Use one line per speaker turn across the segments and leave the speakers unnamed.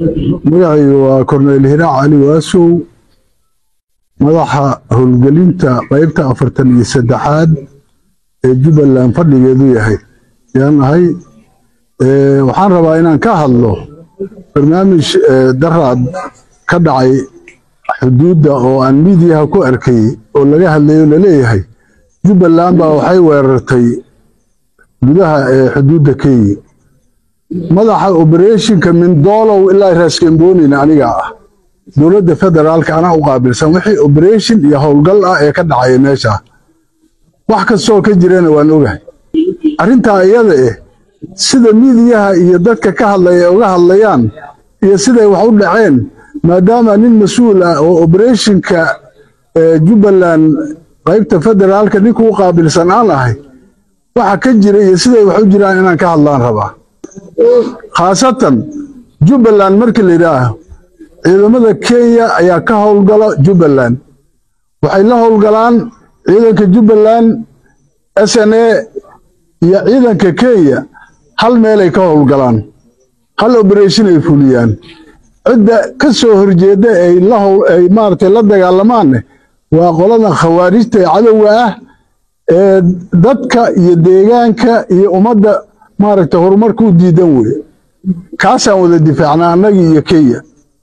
magacaygu waa korneyl hiraac cali waasow madaxa howlgelinta qaybta afartan iyo saddexaad ee jubbaland fadhigeedu yahay yaan ahay waxaan rabaa inaan ka hadlo barnaamij daraad ka dhacay xuduudda oo aan miidiyaha ku arkay oo laga hadlayo laleeyahay jubbaland baa waxay weerartay gudaha ee xuduudda kenya madaxa obereshinka mindolow ilaa raaskembonin aniga ah dowladda federaalka anaa u qaabilsan wixii obereshin iyo howlgal ah ee ka dhacaya meesha wax kastoo ka jirana waan ogahay arrintaa iyada eh sida miidiyaha iyo dadka ka hadlaya uga hadlayaan iyo siday wax u dhaceen maadaama nin mas-uul ah oo obereshinka jubbaland qaybta federaalka ninka u qaabilsan aan ahay waxa ka jira iyo siday wax u jiraan inaan ka hadlaan rabaa khaasatan jubbaland markii la yidhaaho ciidamada kenya ayaa ka howlgala jubbaland waxay la howlgalaan ciidanka jubbaland s n a iyo ciidanka kenya hal meelay ka howlgalaan hal obereshin ay fuliyaan cidda ka soo horjeedda ay maaragtay la dagaalamaanne waa qolada khawaarijta ee cadowga ah ee dadka iyo deegaanka iyo ummadda maaragtay horumarka u diidan weye kaasaan wada difaacnaa annagii iyo kenya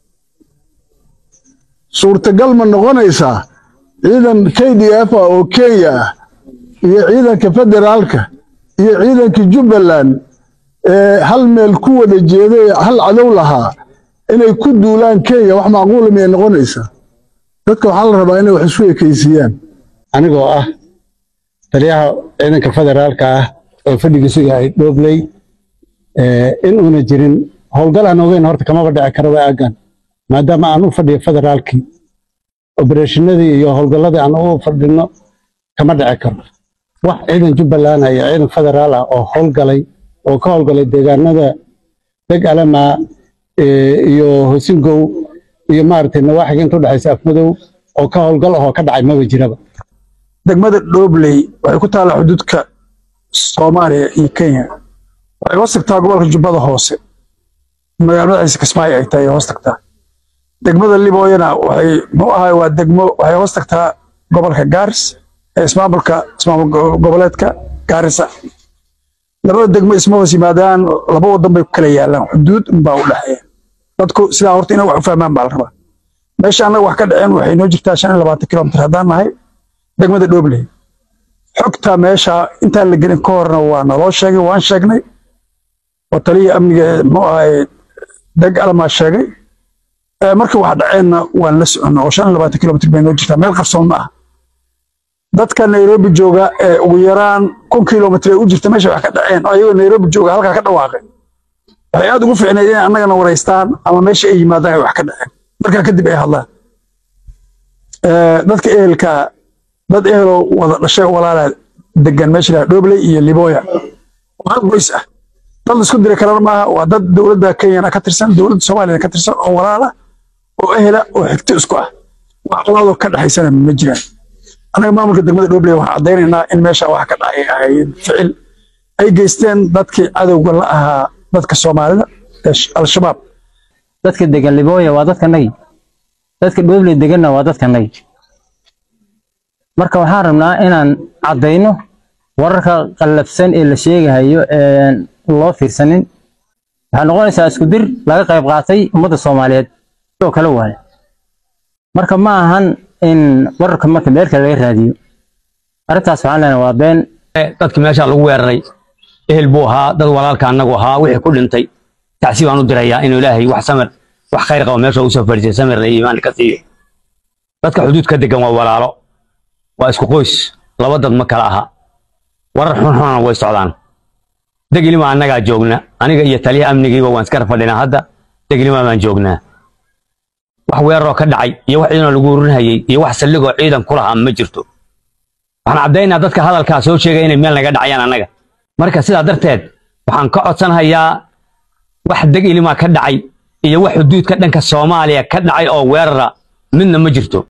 suurtagal ma noqonaysaa ciidan k d f ah oo kenya ah iyo ciidanka federaalka iyo ciidanka jubbaland ee hal meel ku wada jeeday hal cadow lahaa inay ku duulaan kenya wax macquula miyay noqonaysaa dadka waxaa la rabaa inay wax isu ekaysiiyaan
anigoo ah taliyaha ciidanka federaalka ah oo fadhigiisu yahay dhobley in uuna jirin howlgal aan ogeyn horta kamaba dhici karaba aagan maadaama aan u fadhiyo federaalkii obereshinadii iyo howlgalladii aan u fadhino kama dhici karo wax ciidan jubbaland iyo ciidan federaal ah oo howlgalay oo ka howlgalay deegaanada deg alama iyo hosingow iyo maaragtay nawaaxiga inta udhexaysa afmadow oo ka howlgal ahoo ka dhacay maba jiraba
degmada dhobley waxay ku taallaa xuduudka soomaaliya iyo kenya waxay hoos tagtaa gobolka jubbada hoose magaalo madaxiisa kismaayo ay tahay hoos tagtaa degmada libooyana waxay muxuu ahay waa degmo waxay hoos tagtaa gobolka gaaris ee ismaamulka ismaamul goboleedka gaarisa labada degmo isma hoos yimaadaan laba wadan bay ku kala yaalaan xuduud unbaa u dhexeeya dadku sidaa horta inay wax u fahmaan baa la rabaa meesha annaga wax ka dhaceen waxay noo jirtaa shan iyo labaatan kilomitir haddaan nahay degmada dhobley xogta meesha intaan la gelin ka horna waa naloo sheegay waan sheegnay oo taliya amniga muxuu ahay deg alamaa sheegay markii wax dhaceenna waan la soconna oo shan iyo labaatan kilomitir bay noo jirtaa meel qarsoon ma ah dadka nairobi jooga ee ugu yaraan kun kilomitir ay u jirta meesha wax ka dhaceen oo ayagoo nairobi jooga halkaa ka dhawaaqay waxay aad ugu fiicnayd inay annagana waraystaan ama meesha ay yimaadaan ay wax ka dhaceen markaa kadib ay hadlaan dadka ehelka dad eheloo wada dhashay walaala degan meesha lahaa dhobley iyo liboya oo hal qoys ah dad la isku diri karana maaha waa dad dowladda kenyana ka tirsan dowladda soomaaliyana ka tirsan oo walaala oo ehela oo xigto isku ah wax colaadoo ka dhexaysana ma jiraan annaga maamulka degmada dhobley waxaan caddaynaynaa in meesha wax ka dhacay ahayd ficil ay geysteen dadkii cadowga la ahaa dadka soomaalida ee al-shabaab
dadka degan libooya waa dadkanagi dadka dhobley deganna waa dadkanagi marka waxaan rabnaa inaan caddayno wararka qallafsan ee la sheegahayo een loo fiirsanin waxay noqonaysaa isku dir laga qayb qaatay ummadda soomaaliyeed oo kale waaye marka ma ahan in wararka marka meel kale laga raadiyo arrintaas waxaan leenahay waa been
dadka meesha lagu weeraray ehel buu ahaa dad walaalka annagu ahaa wixii ku dhintay tacsi baan u dirayaa inuu ilaahay wax samir wax khayr qabo meesha u soo fadhiisay samirna iyo iimaan ka siiyo dadka xuduud ka degan waa walaalo waa isku qoys laba dad ma kala aha warar xunxunana way socdaan degilima annagaa joogna aniga iyo taliyaha amnigiiba waan iskara fadhinaa hadda degilima baan joognaa wax weeraroo ka dhacay iyo wax ciidanoo lagu urinhayay iyo wax saldhigoo ciidan ku lahaa ma jirto waxaan caddaynaa dadka hadalkaa soo sheegaya inay meel naga dhacayaan annaga marka sidaa darteed waxaan ka codsanhayaa wax deg ilimaa ka dhacay iyo wax xuduudka dhanka soomaaliya ka dhacay oo weerara midna ma jirto